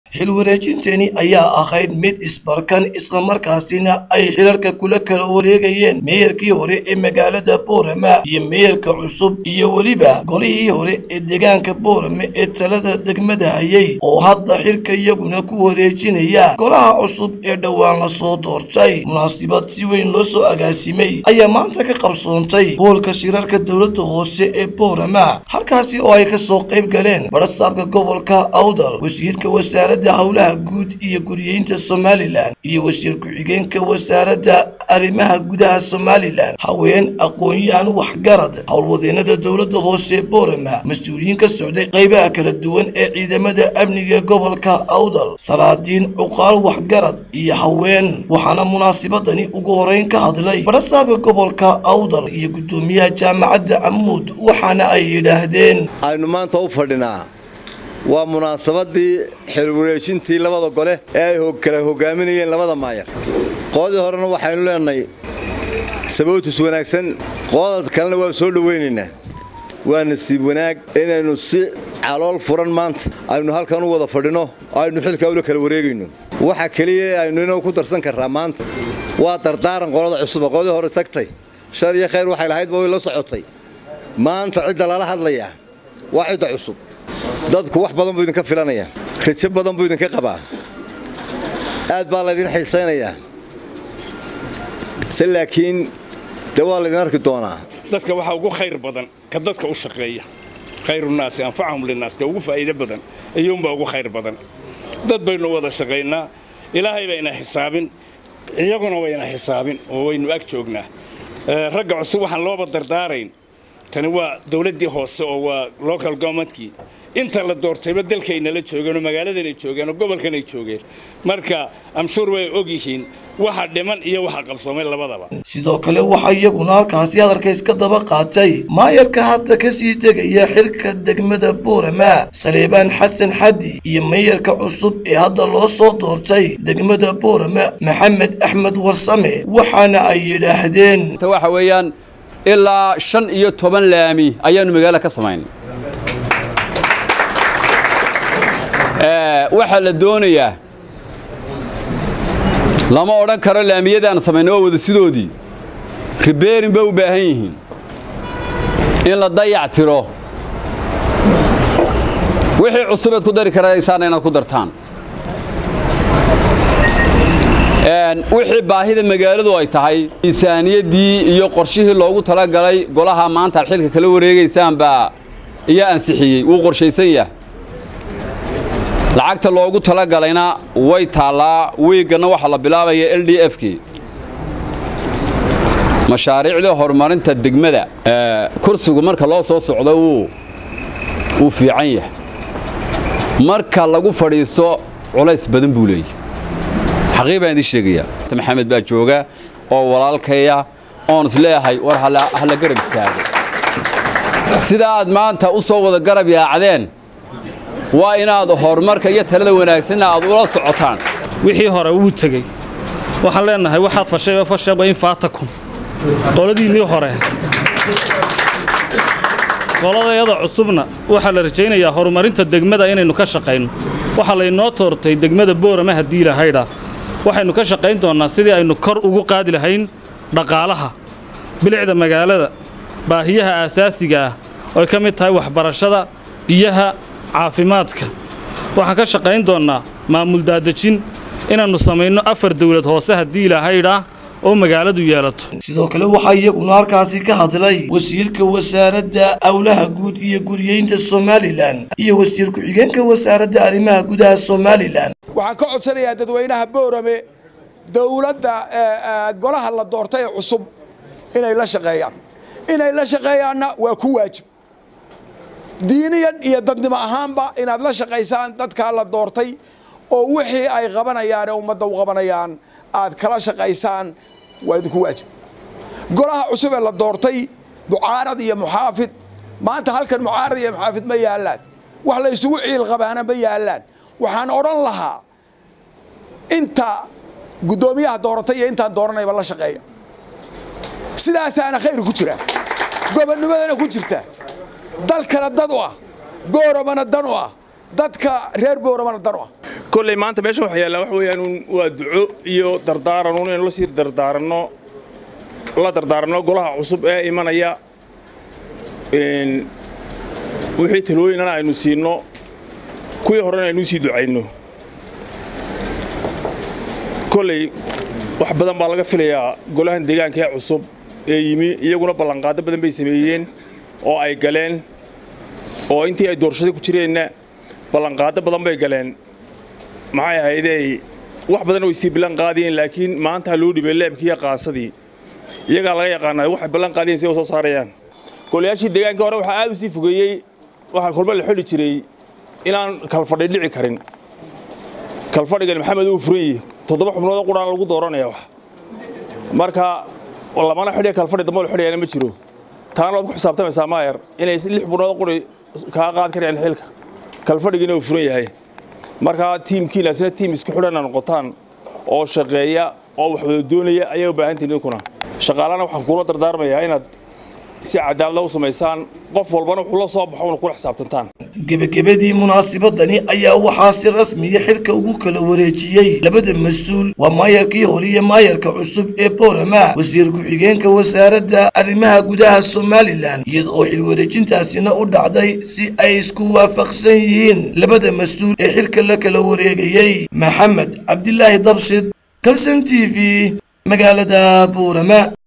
xil wareejintani ayaa ahayd mid isbarkan islamarkaasina ay xilalka kula kala wareegayeen meeyarkii hore ee magaalada boorama iyo meeyarka cusub iyo weliba golihii hore ee deegaanka boorame ee talada degmada hayay oo hadda xilka iyaguna ku wareejinaya golaha cusub ee dhowaan lasoo doortay munaasibad si weyn loo soo agaasimay ayaa maanta ka qabsoontay hoolka shirarka dowladda hoose ee boorama halkaasi oo ay kasoo qayb galeen barasaabka gobolka awdal wasiirka wasaaradda howlaha guud iyo guriyeynta somalilan iyo wasiir ku-xigeenka wasaaradda arrimaha gudaha somalilan haween aqoon-yahan waxgarad howlwadeenada dowladda hoose ee boorama mas-uuliyiin ka socday qaybaha kala duwan ee ciidamada amniga gobolka awdal salaadiin cuqaal waxgarad iyo haween waxaana munaasibadani ugu horeyn ka hadlay barasaabka gobolka awdal iyo guddoomiyaha jaamacadda camuud waxaana ay yidhaahdeen aynu maanta u fadhinaa waa munaasabadii xilwareejintii labada gole ee ay kala hogaaminayeen labada maayar qoodii horena waxaynu leenahay sababtus wanaagsan qoodad kalena waa soo dhowaynaynaa waa nasiib wanaag inaynu si calool furan maanta aynu halkan u wada fadhino aynu xilkaa ula kala wareegayno waxa keliya aynu inoo ku darsan karraa maanta waa dardaaran qolada cusuba qoodii hore tagtay shar iyo khayr waxay lahaydba way la socotay maanta cidda lala hadlayaa waa cidda cusub dadku wax badan buu idinka filanayaa rajo badan buu idinka qabaa aad baa laydin xiisaynayaa se laakiin dee waa laydin arki doonaa dadka waxaa ugu khayr badan ka dadka u shaqeeya khayrunaasi anfacahum linaas ka ugu faa'iido badan iyuunbaa ugu khayr badan dad baynu wada shaqaynaa ilaahay bayna xisaabin iyaguna wayna xisaabin oo waynu ag joognaa ragga cusub waxaan looba dardaarayn tani waa dawladdii hoose oo waa local governmentkii inta la doortayba dalkaynala joogeen oo magaaladanay joogeen oo gobolkanay joogeen marka amshuur way og yihiin waxa dhiman iyo waxa qabsoomay labadaba sidoo kale waxaa iyaguna halkaasi hadalka iska daba qaatay maayarka hadda kasii degaya xilka degmada boorama saleebaan xasan xaddi iyo meeyarka cusub ee hadda loo soo doortay degmada boorama maxamed axmed warsame waxaana ay yidhaahdeen waxa weeyaan ilaa shan iyo toban laami ayaanu magaalo ka samayn waxaa la doonayaa lama odhan karo laamiyadaan samayna waa wada sidoodii ribeerin bay u baahan yihiin in la dayac tiro wixii cusubeed ku dari karaysaana inaad ku dartaan wixii baahida magaaladu ay tahay miisaaniyaddii iyo qorshihii loogu talagalay golaha maanta ad xilka kala wareegaysaan baa iyaa ansixiyey wuu qorshaysan yahay lacagta loogu talagalayna way taallaa wiigganna waxaa la bilaabaya l d f kii mashaariicda horumarinta degmada kursigu marka loo soo socdo wuu fiican yahay marka lagu fadhiisto culays badan buu leeyahy xaqii baan idiin sheegayaa maxamed baa jooga oo walaalkaya oon isleeyahay war hala garab istaago sidaa aad maanta u soo wada garab yaacdeen waa inaad horumarka iyo talada wanaagsanna aad ula socotaan wixii hore wuu tegey waxaan leenahay waxaad fashayba fashaba in faatakum qoladiinnii hore qoladayada cusubna waxaa la rajaynayaa horumarinta degmada inaynu ka shaqayno waxaa laynoo toortay degmada boorama haddii lahaydha waxaynu ka shaqayn doonnaa sidii aynu kor ugu qaadi lahayn dhaqaalaha bilicda magaalada baahiyaha aasaasiga ah ooy ka mid tahay waxbarashada biyaha caafimaadka waxaan ka shaqayn doonnaa maamul daadejin inaannu samayno afar dawlad hoose haddii ilahaydhaa oo magaaladu yeelato sidoo kale waxaa iyaguna halkaasi ka hadlay wasiirka wasaaradda howlaha guud iyo guriyeynta somalilan iyo wasiir ku-xigeenka wasaaradda arrimaha gudaha somalilan waxaan ka codsanayaa dadweynaha boorame dowladda golaha la doortay ee cusub inay la shaqeeyaan inay la shaqeeyaanna waa ku waajib diiniyan iyo dadnimo ahaanba inaad la shaqaysaan dadkaa la doortay oo wixii ay qabanayaan ee ummadda u qabanayaan aad kala shaqaysaan waa idinku waajib golaha cusub ee la doortay mucaarad iyo muxaafid maanta halkan mucaarad iyo muxaafid ma yaallaan wax la isugu ciil qabaana ma yaallaan waxaan odhan lahaa inta guddoomiyaha dooratay iyo intaan dooranayba la shaqeeya sidaasaana khayr ku jira gobonnimadana ku jirta dalkana dad u ah booromana dan u ah dadka reer booramana dan u ah kolley maanta meeshan waxa yaallaa waxa weeyaan uun waa duco iyo dardaaran uun inaynu la sii dardaaranno la dardaaranno golaha cusub ee imanaya een, wixii talooyinana aynu siinno kuwii horena aynu sii ducayno kolley wax badan baa laga filayaa golahan deegaanka ee cusub ee yimi iyaguna ballanqaado badan bay sameeyeen oo ay galeen oo intii ay doorashada ku jireenna ballanqaado badan bay galeen maxay ahaydey wax badan way sii ballan qaadiyeen laakiin maanta loo dhibay leebkii iyo qaansadii iyagaa laga yaqaanaa waxay ballan qaadiyeen si ay u soo saarayaan golayaashii deegaanka hore waxaa aad u sii fogeeyey waxaa kolba la xidhi jiray inaan kalfadhi dhici karin kalfadhigan maxamed uu furan yihi toddoba xubnood quraan lagu dooranaya wax marka lamana xidhiya kalfadhi dambe la xidhayana ma jiro taana waad ku xisaabtamaysaa maayar inay lix xubnood quri kaa qaad karayaan xilka kalfadhigina uu furan yahay marka tiimkiinaasina tiim isku xidhana noqotaan oo shaqeeya oo wax wada doonaya ayay u baahan tihiin idinkuna shaqaalana waxaan kuula dardaarmayaa inaad si cadaalada u samaysaan qof walbana wuxuu la soo baxo una kula xisaabtantaan gebagabadii munaasabadani ayaa waxaa si rasmiya xilka ugu kala wareejiyey labada mas-uul waa maayarkii hore iyo maayarka cusub ee boorama wasiir ku-xigeenka wasaaradda arrimaha gudaha somalilan iyada oo xil wareejintaasina u dhacday si ay isku waafaqsan yihiin labada mas-uul ee xilka la kala wareegayey maxamed cabdilaahi dabshid kalson t v magaalada boorama